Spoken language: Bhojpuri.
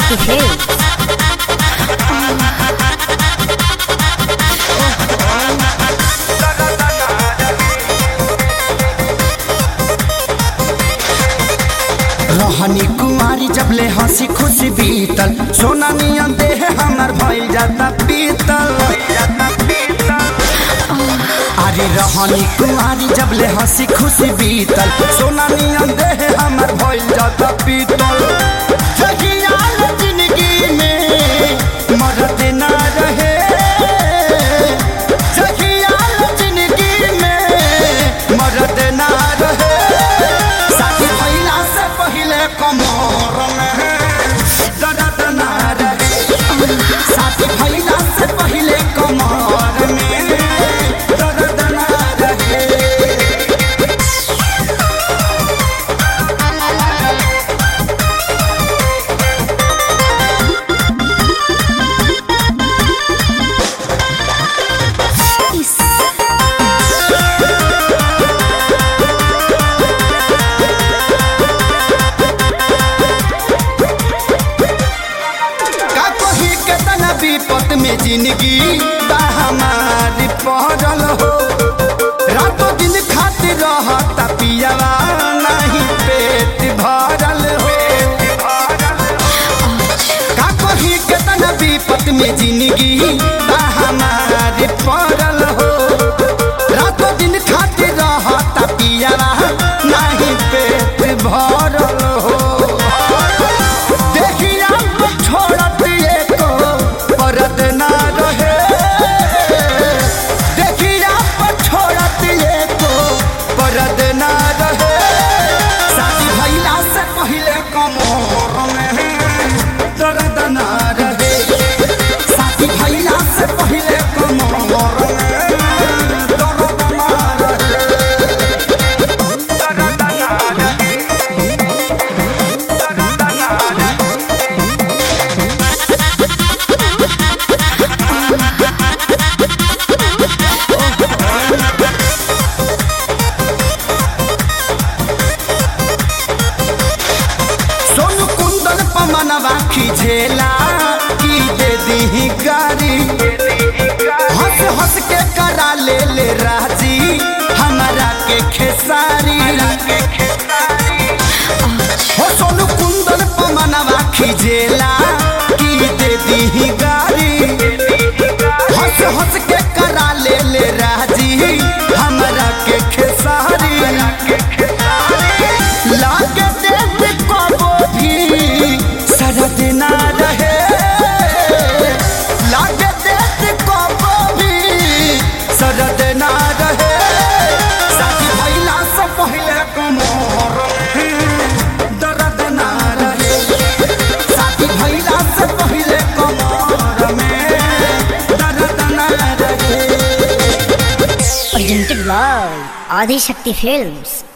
Adishakti Films. रहनी कुमारी जब ले हंसी खुशी बीतल सोना नियन देह हमर भइल जाता पीतल अरे रहनी कुमारी जब ले हंसी खुशी बीतल सोना नियन देह हमर भइल जाता पीतल जगियाल जिंदगी में मरद ना रहे जगियाल जिंदगी में मरद ना रहे साथी भइला से पहिले कमर में दर्द ना रहे साथी भइला से पहिले कमर में दर्द ना रहे का कही केतना विपत में जिंदगी बा हमारी पहरल हो रातों दिन खातिर रहता पियावा नहीं पेट भरल हो का कही केतना विपत में जिंदगी बा हमारी पहरल हो रातों दिन खातिर रहता पियावा नहीं पेट भरल हो देखिया को छोड़त एको परत ना रहे देखिया को छोड़त एको परत ना रहे शादी भइला से पहिले कमर में दर्द ना रहे शादी भइला से पहिले कमर में दर्द ना रहे दर्द ना रहे दर्द ना रहे सोनू कुंदन पमनवा खिझेला की दे दी गारी हंस हंस के करा ले ले राजी हमारा के खेसारी हो सोनू कुंदन पमनवा खिझेला की दे दी गारी हंस हंस के करा ले ले राजी हमारा के खेसारी लागे देख कबो भी सरद ना रहे लागे देख कबो भी सरद ना रहे साथी भइला से पहिले कमर में दर्द ना रहे साथी भइला से पहिले कमर में दर्द ना रहे Presented by Adishakti Films.